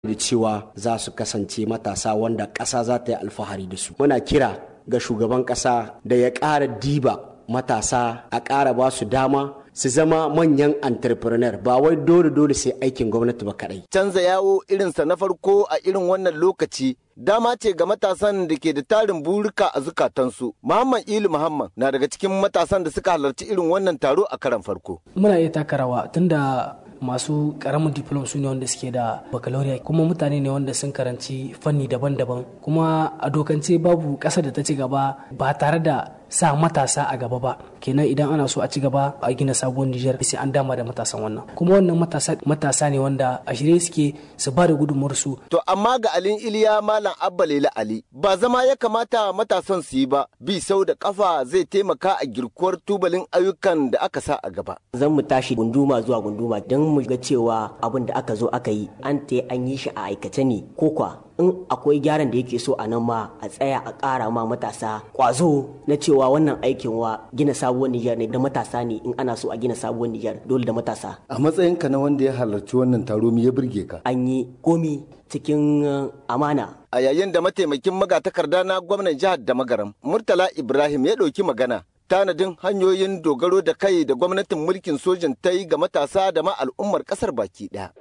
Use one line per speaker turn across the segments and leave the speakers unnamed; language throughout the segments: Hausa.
da cewa za su kasance matasa wanda ƙasa za ta yi alfahari da su muna kira ga shugaban ƙasa da ya ƙara diba matasa a ƙara ba su dama su zama manyan entrepreneur ba wai dole dole sai aikin gwamnati ba kadai.
Canza yawo irinsa na farko a irin wannan lokaci dama ce ga matasan da ke da tarin burika a zukatansu. Muhammad Ilu Muhammad na daga cikin matasan da suka halarci irin wannan taro a karan farko.
Muna iya taka rawa tunda masu karamin diplom su ne wanda suke da baccalaureate kuma mutane ne wanda sun karanci fanni daban-daban kuma a dokance babu ƙasa da ta ci gaba ba tare da sa matasa a gaba ba kenan idan ana so a ci gaba a gina sabuwar Nijar sai an dama da matasan wannan kuma wannan matasa matasa ne wanda a shirye suke su ba da gudunmuwar su
to amma ga Alin Iliya Malam Abba Laila Ali ba zama ya kamata matasan su yi ba bi sau da kafa zai taimaka a girkuwar tubalin ayyukan da aka sa a gaba
zan mu tashi gunduma zuwa gunduma don mu ga cewa abin da aka zo aka yi an ta an yi shi a aikace ne ko kwa in akwai gyaran da yake so a nan ma a tsaya a ƙara ma matasa kwazo na cewa wannan aikin wa gina sabuwar Nijar ne da matasa ne in ana so a gina sabuwar Nijar dole da matasa.
A matsayinka na wanda ya halarci wannan taro me ya burge ka?
An yi komi cikin amana.
A yayin da mataimakin magatakarda na gwamnan jihar da magaram Murtala Ibrahim ya ɗauki magana tanadin hanyoyin dogaro da kai da gwamnatin mulkin sojin ta yi ga matasa da ma al'ummar kasar baki ɗaya.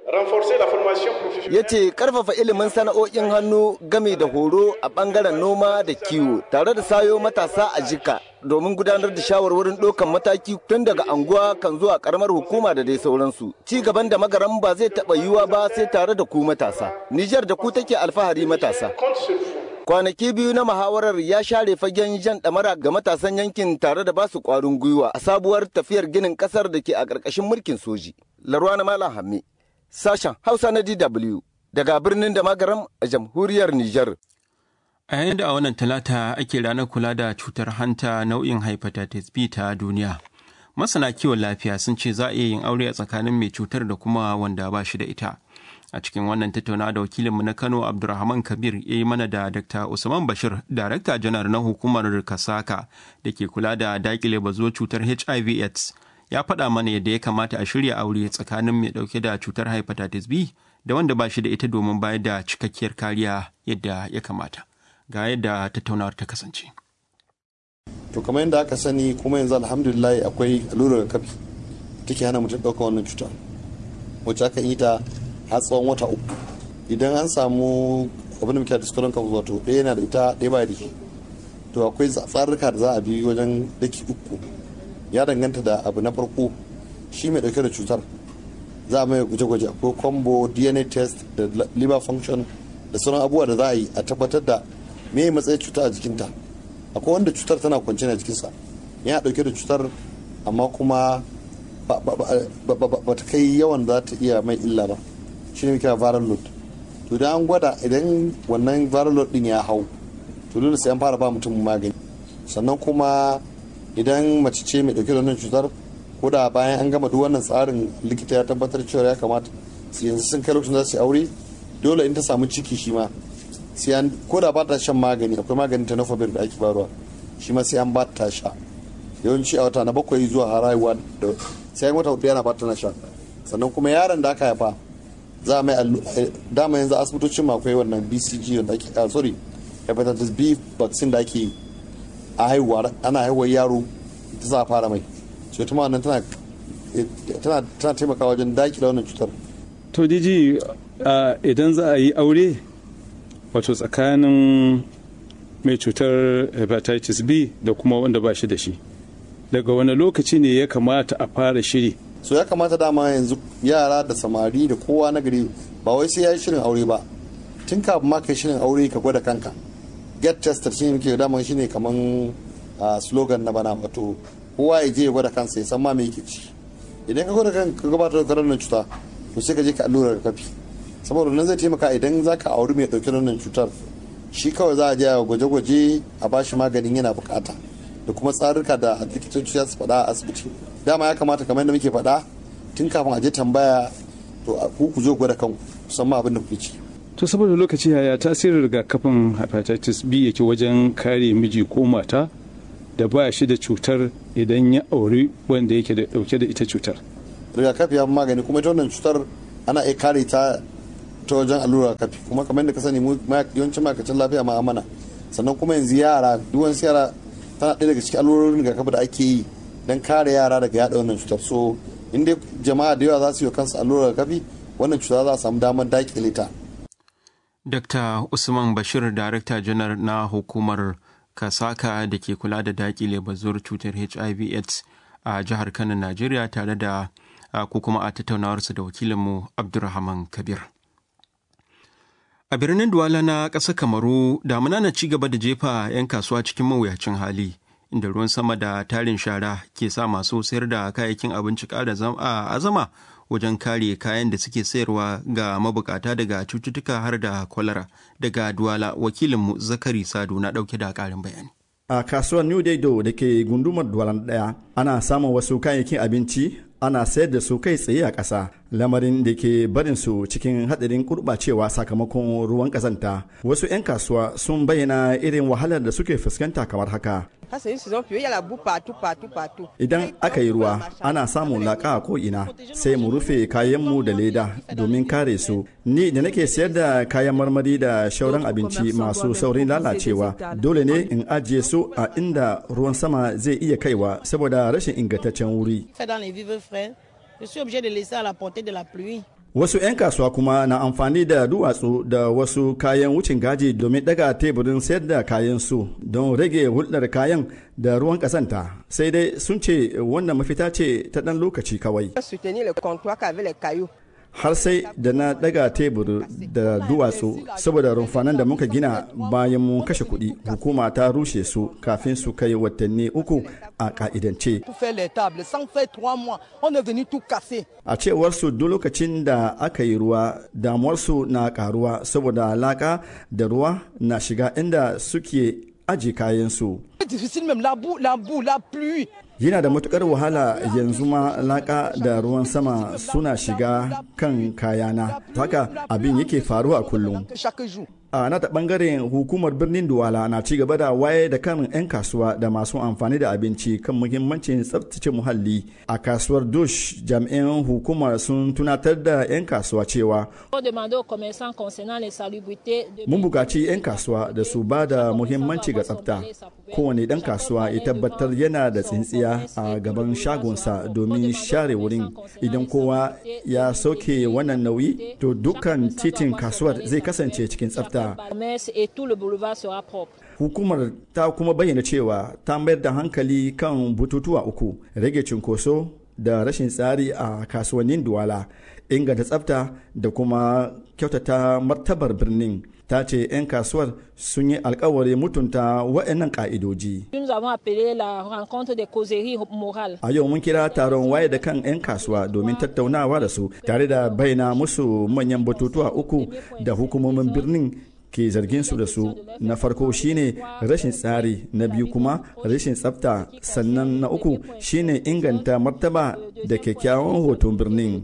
Ya ce karfafa ilimin sana'o'in hannu game da horo a bangaren noma da kiwo tare da sayo matasa a jika domin gudanar da shawarwarin ɗaukan mataki tun daga anguwa kan zuwa karamar hukuma da dai sauransu. Ci gaban da magaran ba zai taɓa yiwuwa ba sai tare da ku matasa. Nijar da ku take alfahari matasa. kwanaki biyu na muhawarar ya share fagen jan ɗamara ga matasan yankin tare da basu ƙwarin gwiwa a sabuwar tafiyar ginin ƙasar da ke a ƙarƙashin mulkin soji. Larwana Malam Hamme, sashen Hausa na DW daga birnin da magaram a jamhuriyar Nijar.
A yayin da a wannan talata ake ranar kula da cutar hanta nau'in hepatitis B ta duniya. Masana kiwon lafiya sun ce za a iya yin aure a tsakanin mai cutar da kuma wanda ba shi da ita. a cikin wannan tattauna da wakilinmu na kano abdulrahman kabir ya yi mana da dr usman bashir darakta janar na hukumar kasaka da ke kula da dakile bazuwar cutar hiv aids ya faɗa mana yadda ya kamata a shirya aure tsakanin mai ɗauke da cutar hepatitis b da wanda ba shi da ita domin bayar da cikakkiyar kariya yadda ya kamata ga yadda tattaunawar ta kasance
to kamar yadda aka sani kuma yanzu alhamdulillah akwai allurar kafi take hana mutum ɗaukar wannan cuta wacce aka yi ta har tsawon wata uku idan an samu abin da muke da skolon kan wato ɗaya yana da ita ɗaya ba da shi to akwai tsarurruka da za a bi wajen daki uku ya danganta da abu na farko shi mai ɗauke da cutar za a mai gwaje-gwaje akwai combo dna test da liver function da sauran abubuwa da za a yi a tabbatar da me matsayin cuta a jikinta akwai wanda cutar tana kwance a jikinsa yana ɗauke da cutar amma kuma ba ta kai yawan za ta iya mai illa ba shi ne kira viral load to idan an gwada idan wannan viral load din ya hau to dole sai an fara ba mutum magani sannan kuma idan mace ce mai dauke da wannan cutar ko da bayan an gama duk wannan tsarin likita ya tabbatar cewa ya kamata yanzu sun kai lokacin za su aure dole in ta samu ciki shi ma sai an ko da ba ta shan magani akwai maganin tenofovir da ake barwa shi ma sai an ba ta sha yawanci a wata na bakwai zuwa haihuwa da sai an wata hudu yana ba ta na sha sannan kuma yaron da aka haifa za a mai dama yanzu asibitocin ma akwai wannan bcg wanda ake a sorry hepatitis b vaccine da ake a haihuwa ana haihuwar yaro ta za a fara mai so ita wannan tana tana tana taimakawa wajen dakile wannan cutar
to diji idan za a yi aure wato tsakanin mai cutar hepatitis b da kuma wanda ba shi da shi daga wani lokaci ne ya kamata a fara shiri
so ya kamata dama yanzu yara da samari da kowa na gari ba wai sai ya yi shirin aure ba tun kafin ma kai shirin aure ka gwada kanka get tested shine muke dama shine kaman slogan na bana wato kowa ya je ya gwada kansa ya san ma me yake ci idan ka gwada kanka ka gabatar da karamin cuta to sai ka je ka allura kafi saboda nan zai taimaka idan zaka auri mai dauke da wannan cutar shi kawai za a je a gwaje-gwaje a bashi maganin yana bukata da kuma tsarurruka da likitoci za su faɗa a asibiti dama ya kamata kamar yadda muke faɗa tun kafin a je tambaya to ku ku zo gwada kanku musamman abin da kuke ci
to saboda lokaci yaya tasirin rigakafin hepatitis b yake wajen kare miji ko mata da ba shi da cutar idan ya auri wanda yake da dauke da ita cutar
rigakafi ya magani kuma ita wannan cutar ana iya kare ta ta wajen allura kafi kuma kamar da ka sani mu yawancin ma'aikacin lafiya ma amana sannan kuma yanzu yara duk wani yara tana ɗaya daga cikin allurorin rigakafi da ake yi don kare yara daga yaɗa wannan cutar so in dai jama'a da yawa za su yi kansu allurar rigakafi wannan cuta za a samu damar daƙile ta.
Dr. Usman Bashir, Darakta Janar na hukumar Kasaka da ke kula da daƙile bazuwar cutar HIV/AIDS a jihar Kano, Najeriya tare da ko kuma a tattaunawarsa da wakilinmu Abdulrahman Kabir. A birnin Duwala na ƙasar Kamaru, damuna na ci gaba da jefa 'yan kasuwa cikin mawuyacin hali, inda ruwan sama da tarin shara ke sa masu sayar da kayayyakin abinci ƙara azama wajen kare kayan da suke sayarwa ga mabukata daga cututtuka har da kwalara. Daga Duwala, wakilinmu Zakari Sadu na ɗauke da ƙarin bayani.
A kasuwar New Daido da ke gundumar Duwala ɗaya, ana samun wasu kayayyakin abinci ana sayar da su kai tsaye a ƙasa lamarin da ke barin su cikin haɗarin gurɓacewa sakamakon ruwan ƙazanta wasu 'yan kasuwa sun bayyana irin wahalar da suke fuskanta kamar haka idan aka yi ruwa ana samun laƙa a ko'ina sai mu rufe kayanmu da leda domin kare su ni da nake sayar da kayan marmari da shauran abinci masu saurin lalacewa dole ne in ajiye su a inda ruwan sama zai iya kaiwa saboda rashin ingantaccen wuri
je suis obligé de laisser à la portée de la pluie.
Wasu 'yan kasuwa kuma na amfani da duwatsu da wasu kayan wucin gaji domin daga teburin sayar da kayan su don rage hulɗar kayan da ruwan ƙasanta. Sai dai sun ce wannan mafita ce ta ɗan lokaci kawai. har sai da na daga tebur da duwatsu saboda rumfanan da muka gina bayan mun kashe kuɗi hukuma ta rushe su kafin su kai watanni uku a ka'idance a cewar su duk lokacin da aka yi ruwa damuwarsu na karuwa saboda laka da ruwa na shiga inda suke aji kayansu yana da matukar wahala yanzu ma laka da ruwan sama suna shiga kan kayana haka abin yake faruwa kullum a nata bangaren hukumar birnin duwala na ci gaba da waye da kan 'yan kasuwa da masu amfani da abinci kan muhimmancin tsabtace muhalli a kasuwar dush jami'an hukumar sun tunatar da 'yan kasuwa cewa mun bukaci 'yan kasuwa da su ba da muhimmanci ga tsafta kowane dan kasuwa ya tabbatar yana da tsintsiya a gaban shagonsa domin share wurin idan kowa ya sauke wannan nauyi to dukkan titin kasuwar zai kasance cikin tsafta Hukumar ta kuma bayyana cewa ta mayar da hankali kan bututuwa uku, rage cunkoso da rashin tsari a kasuwannin Duwala, inganta tsafta da kuma kyautata martabar birnin. ta ce 'yan kasuwar sun yi alkawari mutunta waɗannan ƙa'idoji. A yau mun kira taron waye da kan 'yan kasuwa domin tattaunawa da su tare da bayyana musu manyan batutuwa uku da hukumomin birnin ke zargin su da su na farko shine rashin tsari na biyu kuma rashin tsafta sannan na uku shine inganta martaba da kyakkyawan hoton birnin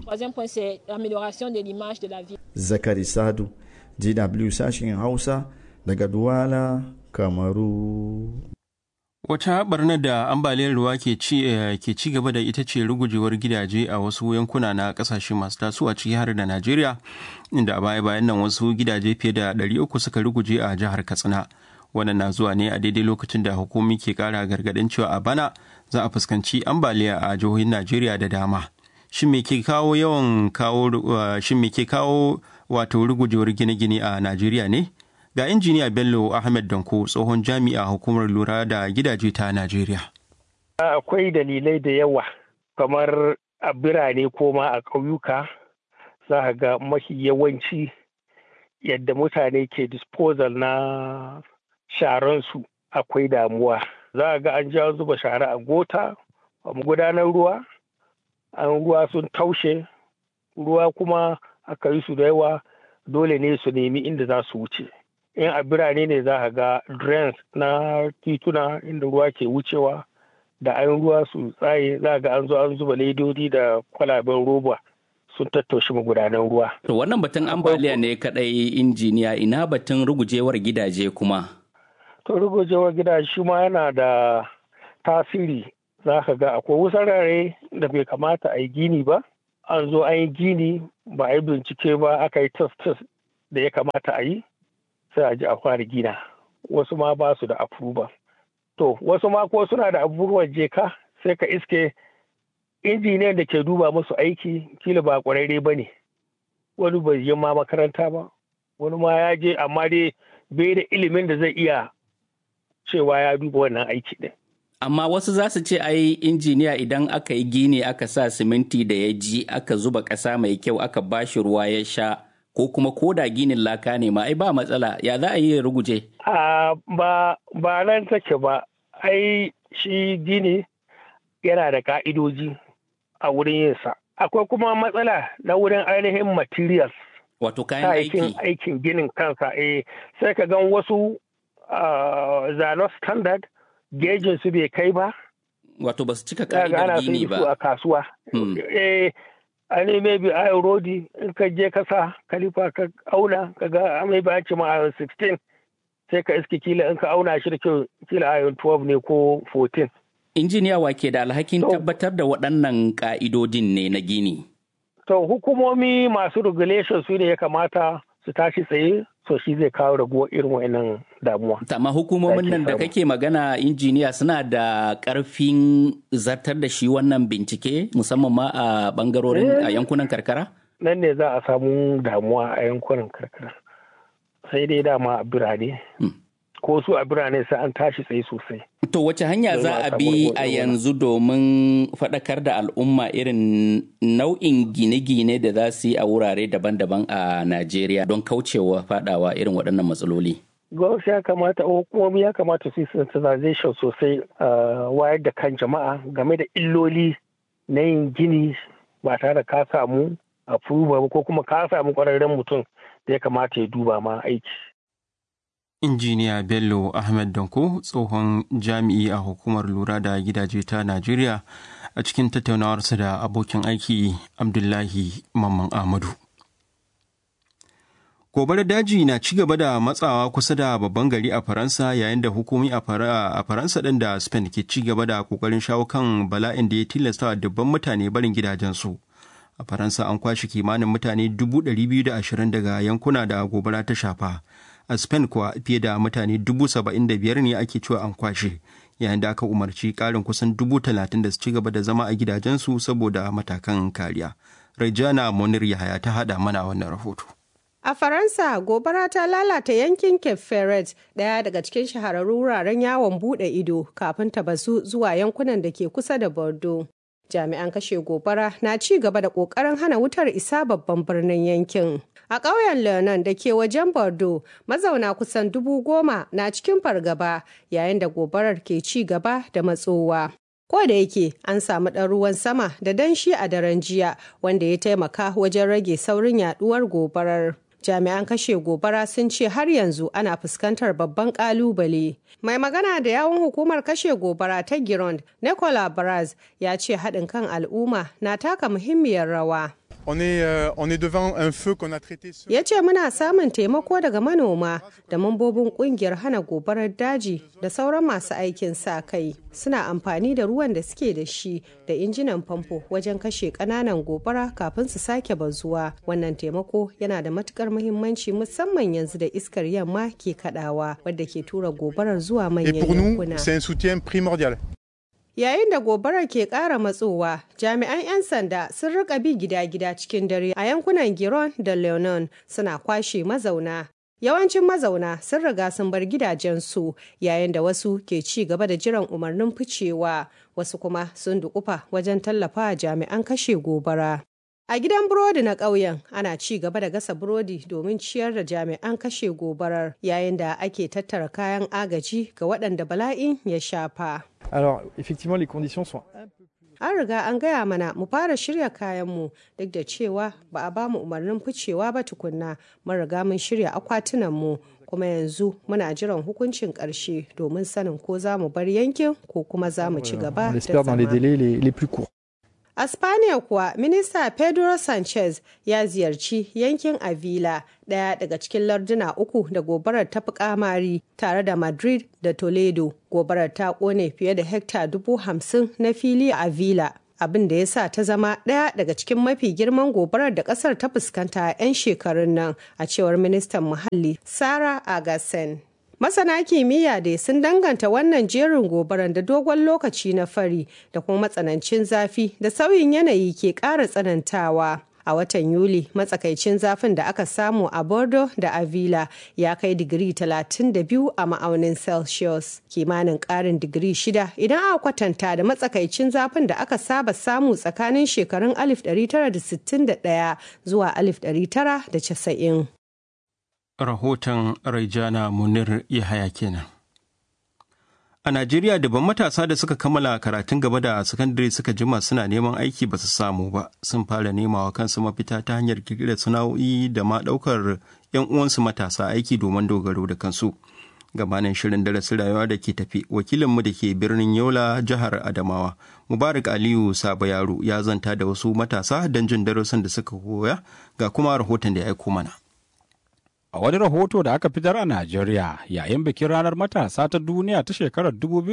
zakari sadu DW sashen Hausa daga Duwala, Kamaru.
Wata barnar da ambaliyar ruwa ke ci, ke ci gaba da ita ce rugujewar gidaje a wasu yankuna na kasashe masu tasowa ciki har da Najeriya, inda a baya bayan nan wasu gidaje fiye da 300 suka ruguje a jihar Katsina. Wannan na zuwa ne a daidai lokacin da hukumi ke kara gargadin cewa a bana za a fuskanci ambaliya a jihohin Najeriya da dama. Shin me ke kawo yawan kawo shin me ke kawo wato rugujewar gine-gine a Najeriya ne? Ga injiniya Bello Ahmed Danko tsohon jami'a hukumar lura da gidaje ta Najeriya.
Akwai dalilai da yawa kamar a birane ko ma a ƙauyuka za ga mafi yawanci yadda mutane ke disposal na sharansu akwai damuwa. Za ga an ja zuba shara a gota, a gudanar ruwa, an ruwa sun taushe, ruwa kuma aka yi su da yawa dole ne su nemi inda za su wuce in a birane ne za a ga drains na tituna inda ruwa ke wucewa da an ruwa su tsaye za ga an zo an zuba ledodi da kwalaben roba sun tattaushi magudanan ruwa.
wannan batun ambaliya ne kadai injiniya ina batun rugujewar gidaje kuma.
to rugujewar gidaje shi ma yana da tasiri za ka ga akwai wusarare da bai kamata a yi gini ba an zo an yi gini ba a yi bincike ba aka yi test test da ya kamata a yi sai a ji a fara gina wasu ma ba su da approval to wasu ma ko suna da approval je ka sai ka iske injiniyan da ke duba musu aiki kila ba kwararre ba ne wani bai yi ma makaranta ba wani ma ya je amma dai bai da ilimin da zai iya cewa ya duba wannan aiki din
amma wasu za su ce ai injiniya idan aka yi gini aka sa siminti da ya ji aka zuba ƙasa mai kyau aka bashi ruwa ya sha ko kuma koda ginin laka ne ma ai ba matsala ya za a yi ruguje
ba ba nan take ba ai shi gini yana da ka'idoji a wurin yinsa akwai kuma matsala na wurin ainihin materials
wato kayan aiki
aikin ginin kansa eh sai ka gan wasu zano standard gejin su bai kai ba
wato ba su cika ka'idar gini ba
a kasuwa eh ani maybe iron rodi in ka je ka sa kalifa ka auna ka ga maybe an ce ma iron 16 sai ka iske kila in ka auna shi da kyau kila iron 12 ne ko 14
injiniya wa ke da alhakin tabbatar da waɗannan ka'idodin ne na gini
to hukumomi masu regulation su ne ya kamata su tashi tsaye so shi zai kawo raguwar irin wa'annan damuwa.
Amma hukumomin nan da kake magana injiniya suna da ƙarfin zartar da shi wannan bincike musamman ma a bangarorin a yankunan karkara?
Nan ne za a samu damuwa a yankunan karkara. Sai dai dama a birane. Ko su a birane sai an tashi tsaye sosai.
To wace hanya za a bi a yanzu domin faɗakar da al'umma irin nau'in gine-gine da za su yi a wurare daban-daban a Najeriya don kaucewa faɗawa irin waɗannan matsaloli?
Gwamnati ya kamata, hukumomi ya kamata su yi sensitization sosai wayar da kan jama'a game da illoli na yin gini ba tare da ka samu approval ko kuma ka samu ƙwararren mutum da ya kamata ya duba ma aiki.
injiniya bello ahmed danko tsohon jami'i a hukumar lura da gidaje ta najeriya a cikin tattaunawarsa da abokin aiki abdullahi mamman ahmadu gobarar daji na ci gaba da matsawa kusa da babban gari a faransa yayin da hukumi a faransa ɗin da spain ke ci gaba da kokarin shawo kan bala'in da ya tilasta dubban mutane barin gidajensu a faransa an kwashe kimanin mutane 220 daga yankuna da gobara ta shafa a spain kuwa fiye da mutane dubu saba'in da biyar ne ake cewa an kwashe yayin da aka umarci karin kusan dubu talatin da su ci gaba da zama a gidajensu saboda matakan kariya rejana monir yahaya ta hada mana wannan rahoto
A Faransa, gobara ta lalata yankin Cape Ferret, ɗaya daga cikin shahararrun wuraren yawon buɗe ido kafin ta bazu zuwa yankunan da ke kusa da Bordeaux. Jami'an kashe gobara na ci gaba da ƙoƙarin hana wutar isa babban birnin yankin. A ƙauyen Leonan da ke wajen Bordeaux, mazauna kusan dubu goma na cikin fargaba yayin da gobarar ke ci gaba da matsowa. Ko da yake an samu ɗan ruwan sama da danshi a daren jiya wanda ya taimaka wajen rage saurin yaduwar gobarar. Jami'an kashe gobara sun ce har yanzu ana fuskantar babban kalubale. Mai magana da yawun hukumar kashe gobara ta Gironde, Nicola Braz, ya ce haɗin kan al'umma na taka muhimmiyar rawa.
On est, euh, on est devant un feu qu'on a traité ce...
Ya ce muna samun taimako daga manoma da mambobin kungiyar hana gobarar daji da sauran masu aikin sa kai. Suna amfani da ruwan da suke da shi da injinan famfo wajen kashe ƙananan gobara kafin su sake bazuwa. Wannan taimako yana da matukar muhimmanci musamman yanzu da iskar yamma ke kadawa wadda ke tura gobarar zuwa manyan
Et pour nous,
yankuna.
c'est un soutien primordial.
Yayin da gobarar ke ƙara matsowa, jami'an 'yan sanda sun rika bi gida-gida cikin dare a yankunan Giron da Leonon suna kwashe mazauna. Yawancin mazauna sun riga sun bar gidajensu yayin da wasu ke ci gaba da jiran umarnin ficewa, wasu kuma sun dukufa wajen tallafa jami'an kashe gobara. A gidan burodi na ƙauyen ana ci gaba da gasa burodi domin ciyar da jami'an kashe gobarar yayin da ake tattara kayan agaji ga waɗanda bala'in ya shafa.
Alors, effectivement, les conditions sont un peu
An riga an gaya mana mu fara shirya kayanmu duk da cewa ba a bamu umarnin ficewa ba tukunna mun riga mun shirya akwtunanmu kuma yanzu muna jiran hukuncin ƙarshe domin sanin ko za mu bar yankin ko kuma za mu ci gaba
on
da
l'espère dans les
zama.
délais les, les plus courts.
A Spaniya kuwa, Minista Pedro Sanchez ya ziyarci yankin Avila, ɗaya daga cikin larduna uku da gobarar ta fi kamari tare da Madrid da Toledo. Gobarar ta ƙone fiye da hekta dubu hamsin na fili a Avila. abin da ya sa ta zama ɗaya daga cikin mafi girman gobarar da ƙasar ta fuskanta a 'yan shekarun nan a cewar ministan muhalli Sara Agasen. Masana kimiyya dai sun danganta wannan jerin gobaran da dogon lokaci na fari da kuma matsanancin zafi da sauyin yanayi ke ƙara tsanantawa. A watan Yuli, matsakaicin zafin da aka samu a Bordeaux da Avila ya kai digiri 32 a ma'aunin Celsius, kimanin ƙarin digiri shida idan aka kwatanta da matsakaicin zafin da aka saba samu tsakanin shekarun 1961 zuwa 1990.
rahoton Raijana Munir Yahaya kenan. A Najeriya daban matasa da suka kammala karatun gaba da sakandare suka jima suna neman aiki ba su samu ba sun fara nemawa kansu mafita ta hanyar kirkirar sana'o'i da ma ɗaukar 'yan uwansu matasa aiki domin dogaro da kansu. Gabanin shirin darasin rayuwa da ke tafi wakilinmu da ke birnin Yola jihar Adamawa Mubarak Aliyu Saba Yaro ya zanta da wasu matasa don jin darasin da suka koya ga kuma rahoton da ya aiko mana.
A wani rahoto da aka fitar a Najeriya yayin bikin ranar matasa ta duniya ta shekarar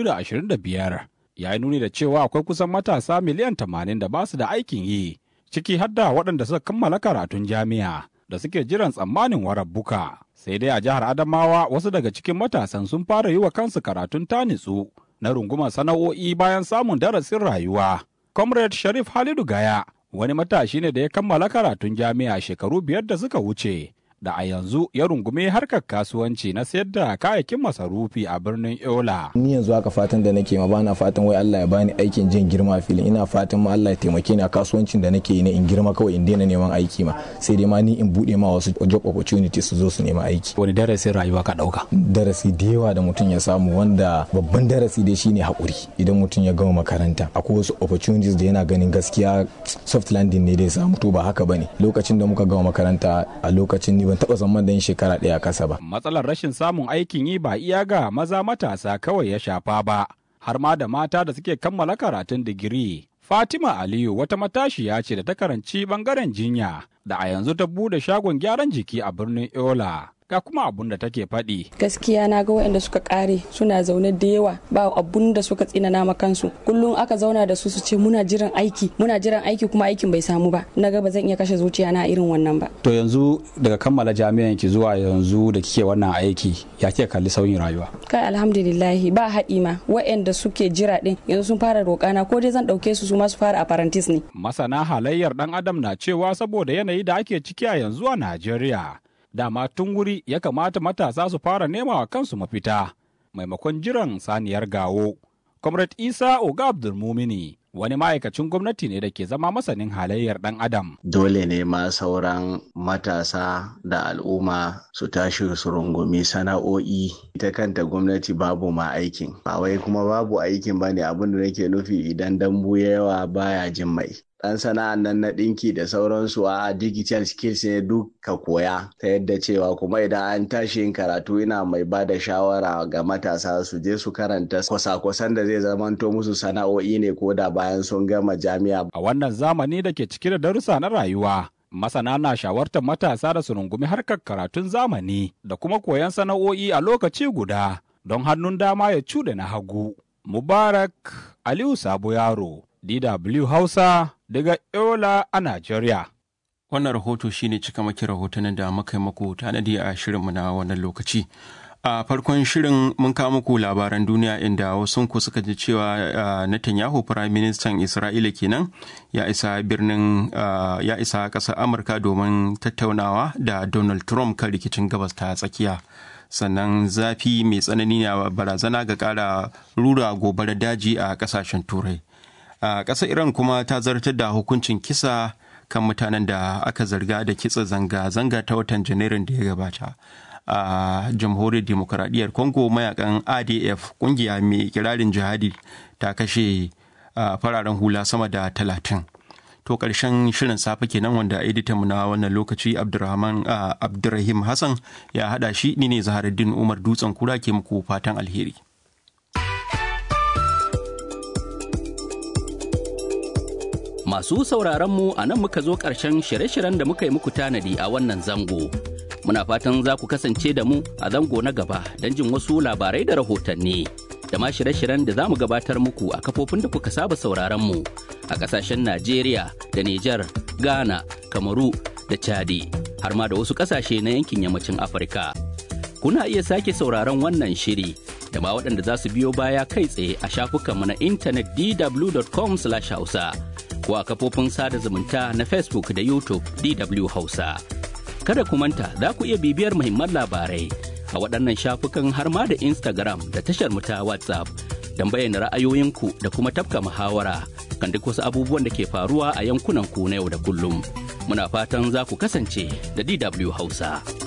2025 ya yi nuni da cewa akwai kusan matasa miliyan 80 da ba su da aikin yi, ciki har da waɗanda suka kammala karatun jami'a da suke jiran tsammanin warabbuka. Sai dai a jihar Adamawa wasu daga cikin matasan sun fara yi wa kansu karatun tanitsu na rungumar sana'o'i bayan samun darasin rayuwa. Comrade Sharif Halidu Gaya wani matashi ne da ya kammala karatun jami'a shekaru biyar da suka wuce. da a yanzu ya rungume harkar kasuwanci na sayar da kayayyakin masarufi a birnin Yola.
Ni yanzu haka fatan da nake ma bana fatan wai Allah ya bani aikin jin girma filin ina fatan ma Allah ya taimake ni a kasuwancin da nake yi na in girma kawai in daina neman aiki ma sai dai ma ni in bude ma wasu job opportunities su zo su nema aiki.
Wani darasin rayuwa ka dauka?
Darasi da yawa da mutum ya samu wanda babban darasi dai shine hakuri idan mutum ya gama makaranta akwai wasu opportunities da yana ganin gaskiya soft landing ne dai samu to ba haka bane lokacin da muka gama makaranta a lokacin ni ban taba zaman da yin shekara ɗaya kasa ba.
Matsalar rashin samun aikin yi ba iya ga maza matasa kawai ya shafa ba, har ma da mata da suke kammala karatun digiri. Fatima Aliyu wata matashiya ce da ta karanci bangaren jinya da a yanzu ta bude shagon gyaran jiki a birnin Yola. ga kuma abun da take faɗi.
Gaskiya na ga waɗanda suka ƙare suna zaune da yawa ba abun da suka tsinana ma kansu. Kullum aka zauna da su su ce muna jiran aiki muna jiran aiki kuma aikin bai samu ba. Na ga ba zan iya kashe zuciya na irin wannan ba.
To yanzu daga kammala jami'an ki zuwa yanzu da kike wannan aiki ya kike kalli sauyin rayuwa.
Kai alhamdulillahi ba haɗi ma waɗanda suke jira ɗin yanzu sun fara roƙana ko dai zan ɗauke su su ma su fara apprentice ne.
Masana halayyar ɗan adam na cewa saboda yanayi da ake ciki a yanzu a Najeriya. dama tun wuri ya kamata matasa su fara nema wa kansu mafita maimakon jiran saniyar gawo. Comrade Isa Oga Abdulmumini wani ma'aikacin gwamnati ne da ke zama masanin halayyar ɗan adam.
Dole ne ma sauran matasa da al'umma su tashi su rungumi sana'o'i ita kanta gwamnati babu ma aikin. Ba wai kuma babu aikin ba ne abin da nake nufi idan dambu yawa baya jin mai. dan sana'an nan na ɗinki da sauransu a digital skills ne duk ka koya ta yadda cewa kuma idan an tashi yin karatu ina mai ba da shawara ga matasa su je su karanta kwasa-kwasan da zai zamanto musu sana'o'i ne ko da bayan sun gama jami'a.
A wannan zamani da ke cike da darussa na rayuwa, masana na shawartar matasa da su rungumi harkar karatun zamani da kuma koyon sana'o'i a lokaci guda don hannun dama ya cuɗe na hagu. Mubarak Aliyu Sabo Yaro, DW Hausa daga Yola a Najeriya.
Wannan rahoto shine cikamakin rahotannin da muka yi muku tanadi a shirinmu na wannan lokaci. A farkon shirin mun kawo muku labaran duniya inda wasu ku suka ji cewa Netanyahu Prime Ministan Isra'ila kenan ya isa birnin ya isa ƙasar Amurka domin tattaunawa da Donald Trump kan rikicin gabas ta tsakiya. sannan zafi mai tsanani na barazana ga ƙara rura gobarar daji a ƙasashen turai a ƙasar iran kuma ta zartar da hukuncin kisa kan mutanen da aka zarga da kitsa zanga-zanga ta watan janairun da ya gabata a jamhuriyar demokuraɗiyyar congo mayakan adf ƙungiya mai kirarin jihadi ta kashe fararen hula sama da talatin to ƙarshen shirin safe kenan wanda editan mu na wannan lokaci abdurrahman abdurrahim hassan ya haɗa shi ni ne zaharuddin umar dutsen kura ke muku fatan alheri
Masu sauraronmu a nan muka zo ƙarshen shirye-shiryen da muka yi muku tanadi a wannan zango. Muna fatan za ku kasance da mu a zango na gaba don jin wasu labarai da rahotanni. da ma shirye-shiryen da za mu gabatar muku a kafofin da kuka saba sauraron mu a ƙasashen Najeriya da Nijar, Ghana, Kamaru da Chadi, har ma da wasu ƙasashe na yankin yammacin Afirka. Kuna iya sake sauraron wannan shiri da ma waɗanda za su biyo baya kai tsaye a shafukanmu na intanet dw.com/hausa ko a kafofin sada zumunta na Facebook da YouTube DW Hausa. Kada ku manta za ku iya bibiyar muhimman labarai a waɗannan shafukan har ma da Instagram da tashar mu ta WhatsApp don bayyana ra'ayoyinku da kuma tafka muhawara kan duk wasu abubuwan da ke faruwa a yankunan ku na yau da kullum. Muna fatan za ku kasance da DW Hausa.